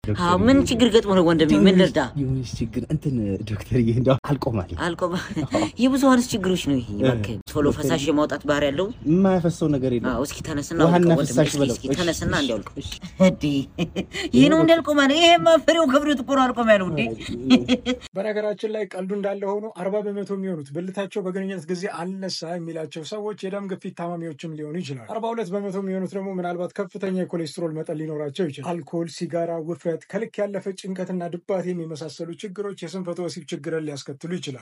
አዎ ምን ችግር ገጥሞ ነው ወንድሜ? ምን ልርዳ? የሆነች ችግር እንትን ዶክተርዬ እንደው አልቆማል። አልቆም የብዙሀንስ ችግሮች ነው ይሄ። እባክህ ቶሎ ፈሳሽ የማውጣት ባህሪ ያለው የማያፈሰው ነገር የለም። አዎ፣ እስኪ ተነስና ውሃና አውልቀው ወንድሜ፣ ፍሳሽ እስኪ በለው። እስኪ እሺ፣ ተነስና እሺ፣ እንዲያውልቀው። እሺ። እንዴ ይህ ነው እንዳልቆም አለ። ይሄማ ፍሬው ከብሬቱ እኮ ነው አልቆም ያለው እንዴ። በነገራችን ላይ ቀልዱ እንዳለ ሆኖ አርባ በመቶ የሚሆኑት ብልታቸው በግንኙነት ጊዜ አልነሳ የሚላቸው ሰዎች የደም ግፊት ታማሚዎችም ሊሆኑ ይችላል። አርባ ሁለት በመቶ የሚሆኑት ደግሞ ምናልባት ከፍተኛ የኮሌስትሮል መጠን ሊኖራቸው ይችላል። አልኮል፣ ሲጋራ፣ ውፍረት፣ ከልክ ያለፈ ጭንቀትና ድባቴ የመሳሰሉ ችግሮች የስንፈተ ወሲብ ችግርን ሊያስከትሉ ይችላል።